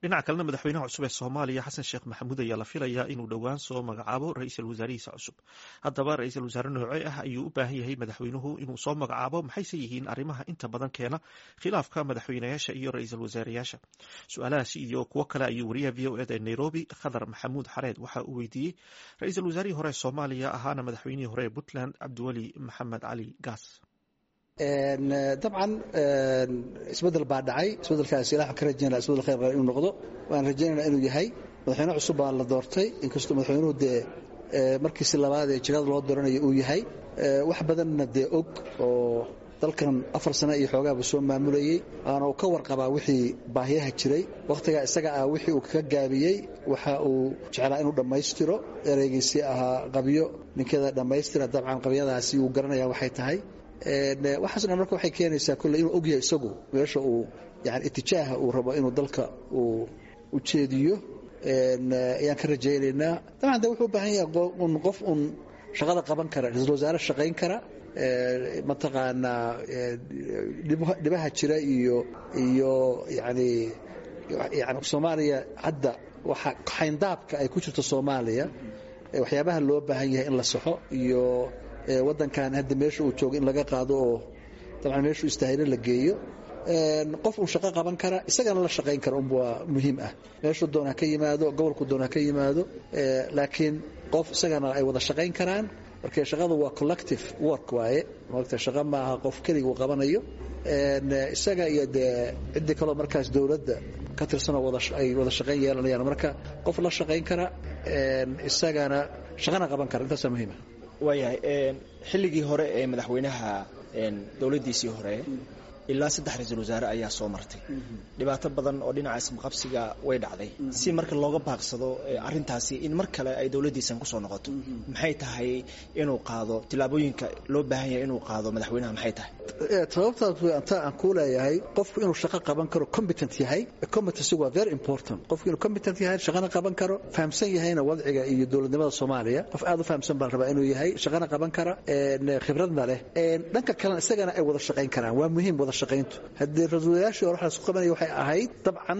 dhinaca kalena madaxweynaha cusub ee soomaaliya xasan sheekh maxamuud ayaa la filayaa inuu dhowaan soo magacaabo ra-iisul wasaarihiisa cusub haddaba ra-iisul wasaare noocee ah ayuu u baahan yahay madaxweynuhu inuu soo magacaabo maxayse yihiin arrimaha inta badan keena khilaafka madaxweynayaasha iyo ra-iisul wasaareyaasha su-aalahaasi iyo kuwo kale ayuu wariyaha v o eda ee nairobi khadar maxamuud xareed waxa uu weydiiyey ra-iisul wasaarihii hore ee soomaaliya ahaana madaxweynihii hore ee puntland cabdiweli maxamed cali gaas dabcan isbedel baa dhacay isbedelkaas ilah ka rajaynaa isbedel khayr inuu noqdo waan rajaynaynaa inuu yahay madaxweyne cusub baa la doortay inkastoo madaxweynuhu dee markiisi labaad ee jagada loo dooranayo uu yahay wax badanna dee og oo dalkan afar sane iyo xoogaaba soo maamulayey waana uu ka warqabaa wixii baahiyaha jiray wakhtigaa isaga ah wixii uu kaga gaabiyey waxa uu jeclaa inuu dhammaystiro ereygiisii ahaa qabyo ninkeeda dhammaystira dabcan qabyadaasi uu garanaya waxay tahay waxaaso dhan marka waxay keenaysaa kolley inuu ogyahay isagu meesha uu yani itijaaha uu rabo inuu dalka uu ujeediyo ayaan ka rajaynaynaa dabcan de wuxuu u baahan yahay un qof un shaqada qaban kara ra-iisul wasaare shaqayn kara mataqaanaa dhibaha jira iyo iyo yani yani soomaaliya hadda waxa xayndaabka ay ku jirto soomaaliya waxyaabaha loo baahan yahay in la saxo iyo wadankan hadda meesha uu joogo in laga qaado oo dabcan meeshuu istaahilo la geeyo qof uu shaqo qaban kara isagana la shaqayn kara un waa muhiim ah meeshuu doon ha ka yimaado gobolku doon ha ka yimaado laakiin qof isagana ay wada shaqayn karaan marka shaqadu waa collective work waaye maogta shaqo maaha qof keliga uu qabanayo isaga iyo dee ciddii kaloo markaas dowladda ka tirsanoo ay wada shaqayn yeelanayaan marka qof la shaqayn kara isagana shaqana qaban kara intaasaa muhiima waayahay xilligii hore ee madaxweynaha dowladdiisii hore ilaa saddex ra-iisul wasaare ayaa soo martay dhibaato badan oo dhinaca ismaqabsiga way dhacday si marka looga baaqsado arintaasi in mar kale ay dowladdiisan kusoo noqoto maxay tahay inuu qaado tillaabooyinka loo baahan yahay inuu qaado madaxweynaha maxay tahay sababtaas anta aan kuu leeyahay qofku inuu shaqo qaban karo competent yahay competency waa very important qofku inuu competent yahay shaqana qaban karo fahamsan yahayna wadciga iyo dowladnimada soomaaliya qof aad u fahamsan baan rabaa inuu yahay shaqana qaban kara khibradna leh dhanka kalena isagana ay wada shaqayn karaan waa muhiim wada shaqayntu haddii ra-iisulwasaarayaashii hore waxa lasku qabanaya waxay ahayd dabcan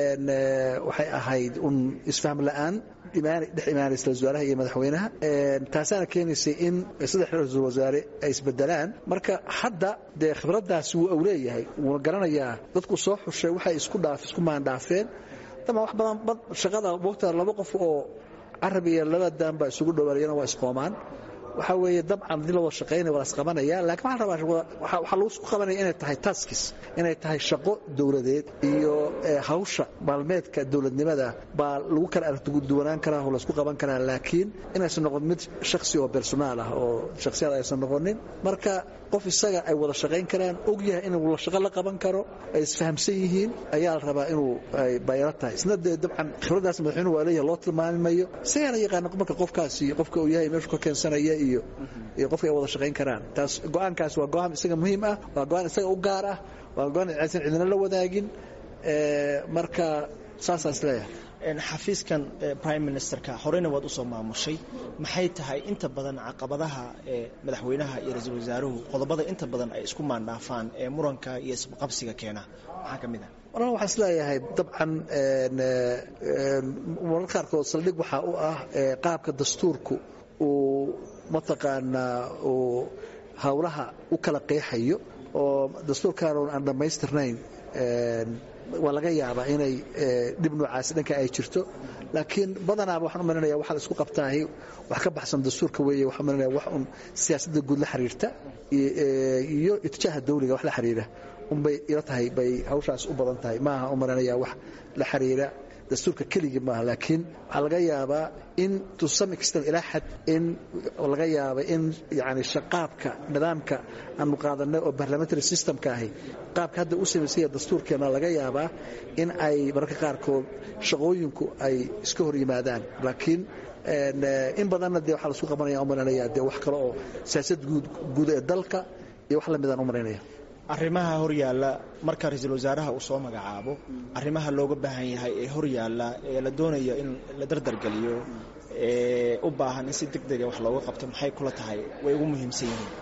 waxay ahayd un isfaham la'aan dhex imaanaysa wasaaraha iyo madaxweynaha taasaana keenaysay in saddex ra-iisul wasaare ay isbedelaan marka hadda dee khibraddaasi wuu awleeyahay wuuna garanayaa dadku soo xushay waxay isku dhaaf isku maandhaafeen dabcan wax badan bad shaqada wogta laba qof oo carab iyo laba daan baa isugu dhowaanayana waa isqoomaan waxaa weeye dabcan haddii la wada shaqaynaya waa lasqabanaya lakin waxaan rabaa waxaa lagu isku qabanaya inay tahay taskis inay tahay shaqo dowladeed iyo hawsha maalmeedka dowladnimada baa lagu kala aragtiduwanaan karaa oo laysku qaban karaa laakiin inaysan noqon mid shaksi oo personaal ah oo shaksiyad aysan noqonin marka qof isaga ay wada shaqayn karaan og yahay inuu la shaqo la qaban karo ay isfahamsan yihiin ayaa la rabaa inuu bayro tahay isna dee dabcan khibraddaas madaxweynuhu waa leeyahay loo tilmaami mayo isagaana yaqaana marka qofkaasi qofka uu yahay meeshu ka keensanaya iyo iyo qofka ay wada shaqayn karaan taas go-aankaas waa go-aan isaga muhiim ah waa go-aan isaga u gaar ah waa go-aan aysan cidina la wadaagin marka saasaan isleeyahay xafiiskan prime ministerka horeyna waad usoo maamushay maxay tahay inta badan caqabadaha madaxweynaha iyo ra-iisul wasaaruhu qodobada inta badan ay isku maandhaafaan ee muranka iyo isqabsiga keena maxaa ka mid ah walaal waxaan isleeyahay dabcan marar qaarkood saldhig waxaa u ah qaabka dastuurku uu mataqaanaa uu howlaha u kala qeexayo oo dastuurkaan aan dhammaystirnayn waa laga yaabaa inay dhib noocaasi dhanka ay jirto laakiin badanaaba waxaan u malinaya waxa la isku qabtaahi wax ka baxsan dastuurka weeye waxaan malinaya wax un siyaasadda guud la xiriirta iyo itijaaha dawliga wax la xiriira unbay ila tahay bay hawshaas u badan tahay maaha u malinaya wax la xiriira dastuurka keligii maaha laakiin waxaa laga yaabaa in to some extent ilaa xad in laga yaaba in yani qaabka nidaamka aanu qaadanay oo parliamentary systemka ahi qaabka hadda u samaysanya dastuurkeena laga yaabaa in ay mararka qaarkood shaqooyinku ay iska hor yimaadaan laakiin in badanna dee waxaa laisku qabanaya u malanaya dee wax kale oo siyaasad guud ee dalka iyo wax lamidaan u malaynaya arrimaha horyaalla marka ra-iisul wasaaraha uu soo magacaabo arrimaha looga baahan yahay ee horyaalla ee la doonayo in la dardargeliyo ee u baahan in si deg dega wax looga qabto maxay kula tahay way ugu muhiimsan yihiin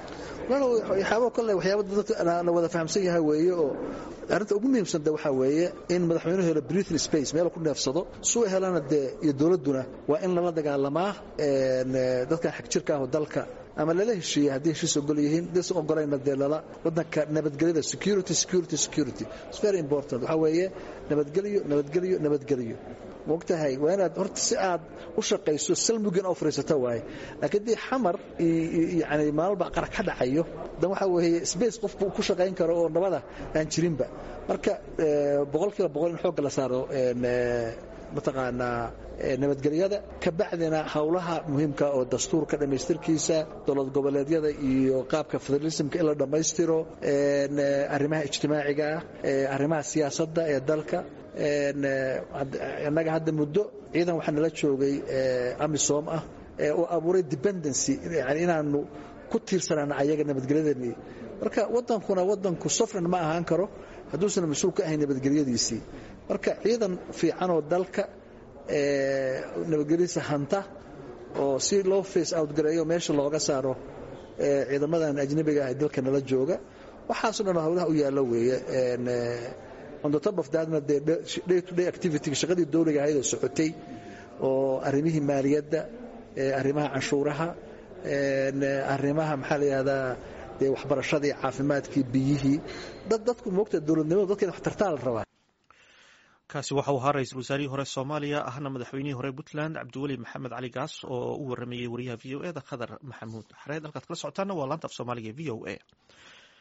waxyaaba kale waxyaaba dadka la wada fahamsan yahay weeye oo arrinta ugu muhiimsan de waxaa weeye in madaxweynuhu helo breathing space meel ku neefsado suu helana dee iyo dowladduna waa in lala dagaalamaa dadkan xagjirka aho dalka ama lala heshiiyey haddii heshiis ogol yihiin disan ogolayna dee lala waddanka nabadgelyada security security security it's very important waxaa weeye nabadgelyo nabadgelyo nabadgelyo mogtahay waa inaad horta si aad u shaqayso salmugin oo fariisato waaye laakiin dii xamar yani maalba qara ka dhacayo dan waxaa weeye space qofku ku shaqayn karo oo nabada aan jirinba marka boqolkiiba boqol in xoogga la saaro mataqaanaa nabadgelyada ka bacdina howlaha muhiimka oo dastuurka dhammaystirkiisa dowlad goboleedyada iyo qaabka federalismka in la dhammaystiro arrimaha ijtimaaciga ah arrimaha siyaasadda ee dalka innaga hadda muddo ciidan waxaa nala joogay amisom ah oo abuuray dependency yani inaanu ku tiirsanaan ayaga nabadgelyadeenii marka wadankuna wadanku sofran ma ahaan karo hadduusan mas-uul ka ahayn nabadgelyadiisii marka ciidan fiican oo dalka nabadgelyadiisa hanta oo si loo face out gareeyo meesha looga saaro ciidamadan ajnabiga ah ee dalka nala jooga waxaaso dhan howlaha u yaallo weeye on the top of thatna dee day to day activity shaqadii dowliga ahayd oo socotay oo arrimihii maaliyadda arrimaha canshuuraha arrimaha maxaa la yidhahdaa dee waxbarashadii caafimaadkii biyihii dad dadku moogta dowladnimadu dadka in wax tartaa la rabaa kaasi waxau ahaa ra-iisul wasaarihii hore soomaaliya ahna madaxweynihii hore puntland cabdiweli maxamed cali gaas oo u waramayey wariyaha v o e da khadar maxamuud xareed halkaad kala socotaana waa laanta af soomaaliga v o a